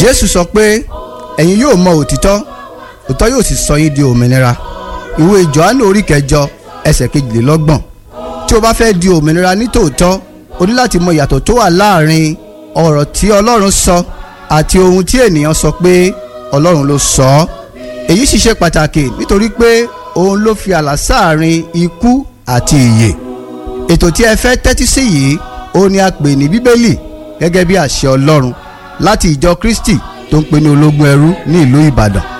jésù sọ pé ẹ̀yin yóò mọ òtítọ́ òtítọ́ yóò sì sọ yín di òmìnira ìwé jòhánù orí kẹjọ ẹsẹ̀ kejìlélọ́gbọ̀n tí o bá fẹ́ di òmìnira ní tòótọ́ o ní láti mọ ìyàtọ̀ tó wà láàrin ọ̀rọ̀ tí ọlọ́run sọ àti ohun tí ènìyàn sọ pé ọlọ́run ló sọ ọ́ èyí sì ṣe pàtàkì nítorí pé òun ló fi àlà sáàrin ikú àti ìyè ètò tí ẹ fẹ́ tẹ́tí sí yìí ó ní a pè ní bíbélì gẹ́gẹ́ bí àṣẹ ọlọ́run láti ìjọ kristi tó ń pè ní ológun ẹrú ní ìlú ìbàdàn